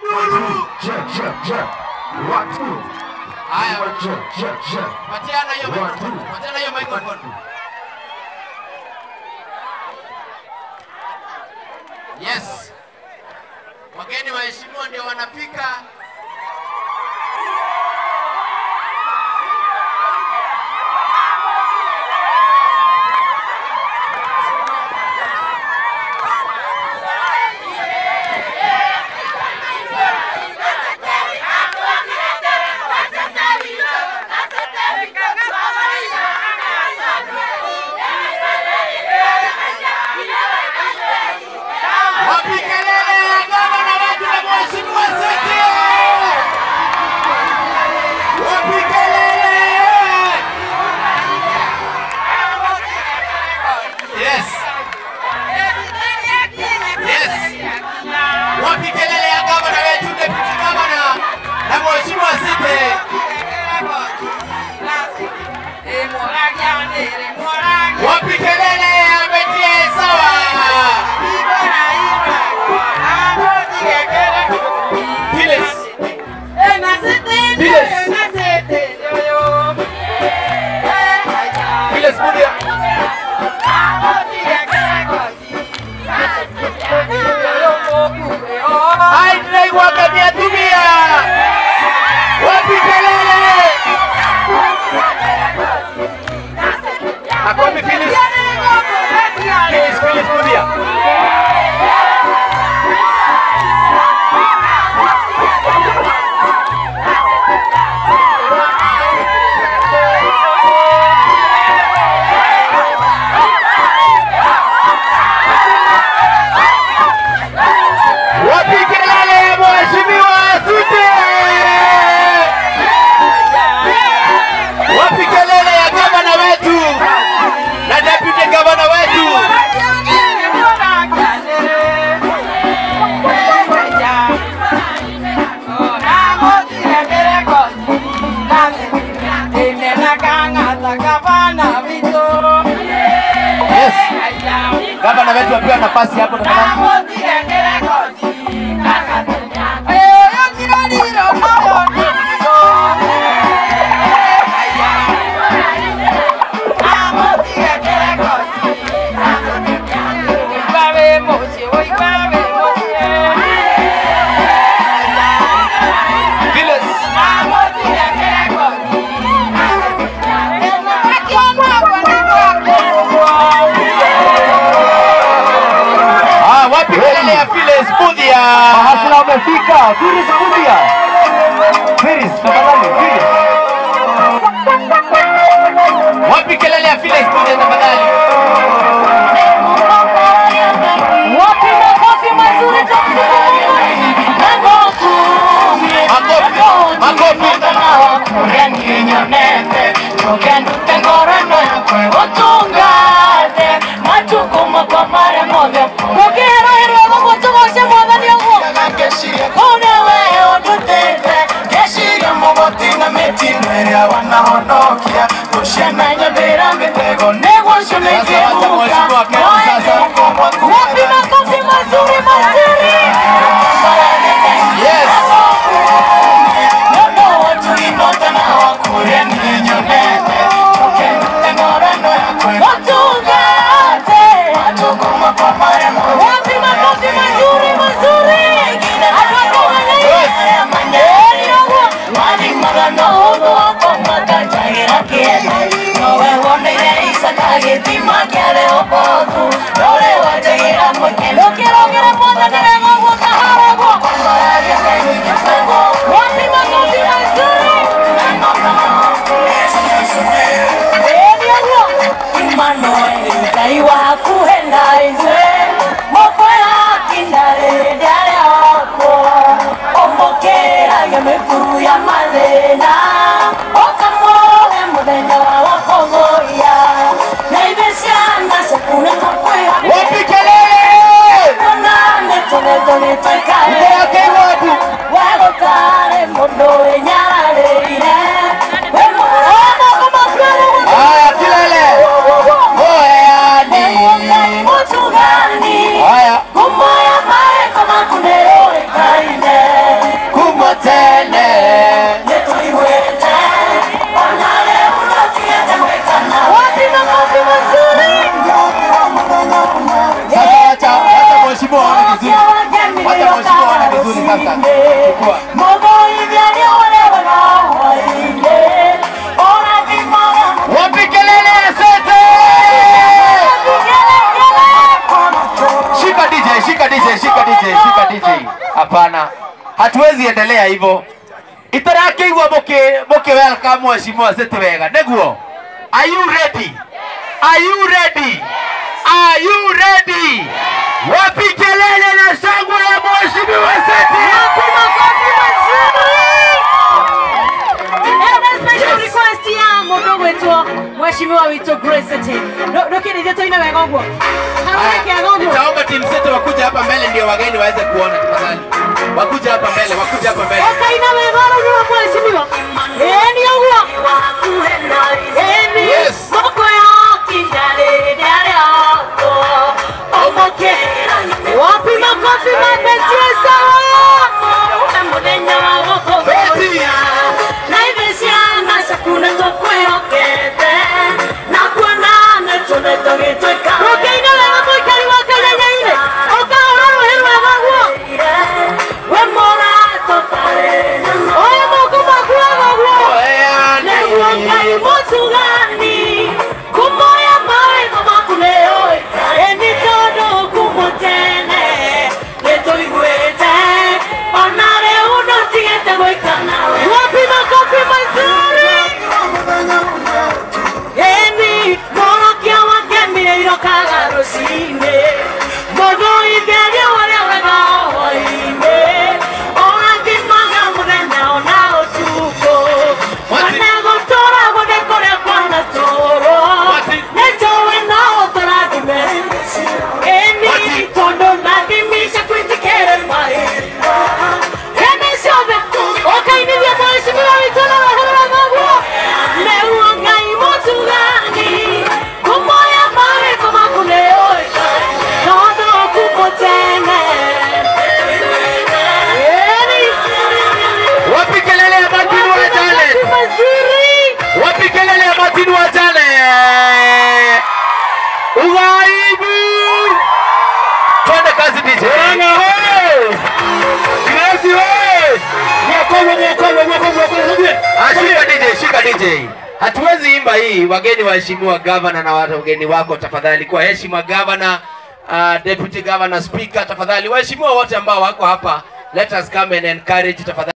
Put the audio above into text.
nduru. Je, je, je. Watu. Haya, Je, je, je. patiana hiyo microphone, patiana hiyo microphone. Yes. Wageni waheshimiwa ndio wanafika. Wapi kelele ya gavana wetu na mheshimiwa Sete? Wapi kelele? Yes. Yes. Wapi kelele ya gavana wetu, deputy gavana na mheshimiwa Sete? Wapi kelele ya Betie sawa? Phyllis. Phyllis Mudia. Ai, tunaigua kamia tumia. Wapi kelele? Ako wapi Phyllis? Phyllis, Phyllis Mudia. Wapi kelele ya mheshimiwa Sute? Wapi kelele ya gavana wetu na deputy gavana wetu? Yes. Gavana wetu apewa nafasi hapo tafadhali. Phyllis. Ah, wapi kelele ya Phyllis Mudia? Mahasla umefika. Firis Mudia. Firis, tafadhali. Firis. Wapi kelele ya Phyllis Mudia tafadhali? Wapi makofi mazuri Makofi, makofi. majukumu kwa mara moja kugera irwego gutugoshe mwathani ũguo une wee ũndutĩte ngeciria mũgoti na mĩtino ĩrĩa wanahonokia gũciananya mbĩra mĩtego nĩguo Sasa wacha mheshimiwa Kenu sasa. wapi makofi mazuri mazuri Yes. Wapi makofi mazuri mazuri? Ukirogera mwathani wega ũguo kahara ũguo. Wapi makofi mazuri? Ĩni ũguo. Ngai wakuhe na ithuĩ moko yakinya rĩrĩa rĩakwo ũmũkĩragia mĩkuru ya mathĩna ũkamũhe mũthenya wa kũgũia na ithuĩ ciana ciaku nĩ tũkwĩha Wapi kelele? ona nĩ tũgetho nĩ twĩkaĩ Wake wapi? wegũtarĩ mũndũ wĩnyararĩire wĩ mũrũmo kũmakuĩrwo Haya kelele. Moyani. Mutugani Haya. Kumoya maeko makuneo ekaine kumo tene nituigwete ona leo ndotigete gwikana wapi makofi mazuri Sasa wacha wacha mheshimiwa aone vizuri. Wacha mheshimiwa aone vizuri sasa. Chukua. Wapi kelele ya sote? Shika DJ, shika DJ, shika DJ, shika DJ. Hapana. Hatuwezi endelea hivyo. Itarakeigua muke muke welcome mheshimiwa Seti wega. Neguo. Are you ready? Are you ready? Are you ready? Wapi kelele na shangwe ya mheshimiwa Seti? Mheshimiwa witũ Grace Ati. Ndũkĩrĩithia tũine wega ũguo. Harũne kĩaga ũguo. Nitaomba timu zetu wakuja hapa mbele ndio wageni waweze kuona tafadhali. Wakuja hapa mbele, wakuja hapa mbele. Ũkaina wega ũguo mheshimiwa. Ĩni ũguo. Ĩni. Yes. Moko yakinya rĩrĩa rĩako. Omoke. Wapi makofi mabetie sawa. Mũthenya wa gũkũngũĩra. Na ithe ciana ciaku nĩ tũkwĩhokete. Na kuona nĩ tũnĩ tũgĩtuĩka. Ũkaina wega mũikari wa Kenya-inĩ. Ũkahũra rũhĩ rwega guo. We mũratũ tarĩ nyamũ. Oya moko maku wega guo. Nĩguo Ngai mũtugani, kumoya mawĩko maku nĩũĩkaine. Nĩ tondũ kuuma tene nĩtũiguĩte, ona rĩu ndũtigĩte gũikara nawe. Wapi makofi mazuri? Ĩni mũrokia wakemire irokaga rũcinĩ. Mũndũ itheria ũrĩa wega hwaĩ-inĩ. Ũrathimaga mũthenya ona ũtukũ. Mwati- Ona gũtũũra gũthiĩ kũrĩa kwanatũũrwo. Mwati- Nĩtũĩ no tũrathime. Ĩni Mwati- tondũ nathimisha kwĩtĩkĩra maitho. Hĩndĩ ciothe ũkainithia mheshimiwa witũ na wahũra maguo. Nĩguo Ngai mũtugani, kumoya mawĩko maku nĩũĩkaine. Tondũ kuuma tene. Ĩni. Wapi kelele ya Martin wa Janet? Mazuri. Wapi kelele ya Martin wa Janet? Ugaibu! Twende kazi DJ. Oranga hoye! Grace hoye! Mwakogo mwakogo mwakogo mwakogo. Ah, shika DJ, shika DJ. Hatuwezi imba hii wageni waheshimiwa gavana na wageni wako tafadhali kwa heshima gavana uh, deputy governor speaker tafadhali waheshimiwa wote ambao wako hapa let us come and encourage tafadhali